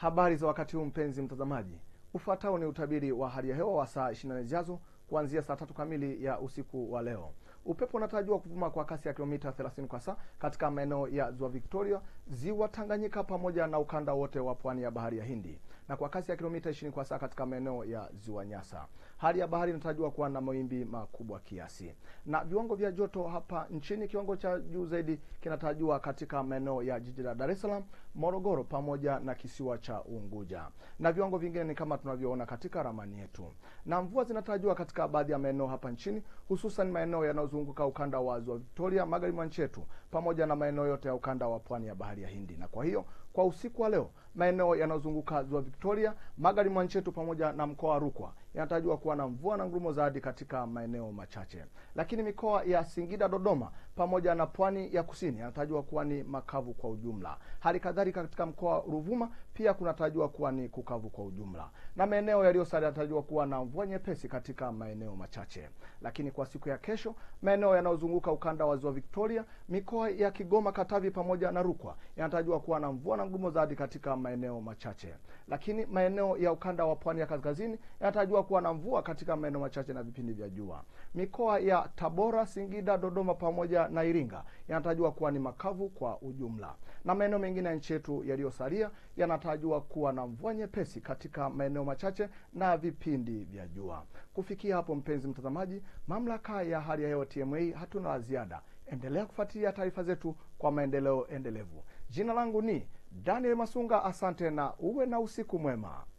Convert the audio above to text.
Habari za wakati huu mpenzi mtazamaji, ufuatao ni utabiri wa hali ya hewa wa saa 24 zijazo kuanzia saa tatu kamili ya usiku wa leo. Upepo unatarajiwa kuvuma kwa kasi ya kilomita 30 kwa saa katika maeneo ya ziwa Victoria, ziwa Tanganyika pamoja na ukanda wote wa pwani ya bahari ya Hindi na kwa kasi ya kilomita 20 kwa saa katika maeneo ya ziwa Nyasa. Hali ya bahari inatarajiwa kuwa na mawimbi makubwa kiasi. Na viwango vya joto hapa nchini, kiwango cha juu zaidi kinatarajiwa katika maeneo ya jiji la Dar es Salaam, Morogoro pamoja na kisiwa cha Unguja, na viwango vingine ni kama tunavyoona katika ramani yetu. Na mvua zinatarajiwa katika baadhi ya maeneo hapa nchini, hususan maeneo yanayozunguka ukanda wa ziwa Victoria, magharibi mwa nchi yetu, pamoja na maeneo yote ya ukanda wa pwani ya bahari ya Hindi. Na kwa hiyo kwa usiku wa leo maeneo yanayozunguka ziwa Victoria, magharibi mwa nchi yetu pamoja na mkoa wa Rukwa yanatarajiwa kuwa na mvua na ngurumo za radi katika maeneo machache, lakini mikoa ya Singida, Dodoma pamoja na pwani ya kusini yanatarajiwa kuwa ni makavu kwa ujumla. Hali kadhalika katika mkoa wa Ruvuma pia kunatarajiwa kuwa ni kukavu kwa ujumla, na maeneo yaliyosalia yanatarajiwa kuwa na mvua nyepesi katika maeneo machache. Lakini kwa siku ya kesho, maeneo yanayozunguka ukanda wa ziwa Victoria, mikoa ya Kigoma, Katavi pamoja na Rukwa yanatarajiwa kuwa na mvua na ngurumo za radi katika maeneo machache, lakini maeneo ya ukanda wa pwani ya kaskazini yanatarajiwa kuwa na mvua katika maeneo machache na vipindi vya jua. Mikoa ya Tabora, Singida, Dodoma pamoja na Iringa yanatarajiwa kuwa ni makavu kwa ujumla, na maeneo mengine ya nchi yetu yaliyosalia yanatarajiwa kuwa na mvua nyepesi katika maeneo machache na vipindi vya jua. Kufikia hapo, mpenzi mtazamaji, mamlaka ya hali ya hewa TMA hatuna la ziada. Endelea kufuatilia taarifa zetu kwa maendeleo endelevu. Jina langu ni Daniel Masunga, asante na uwe na usiku mwema.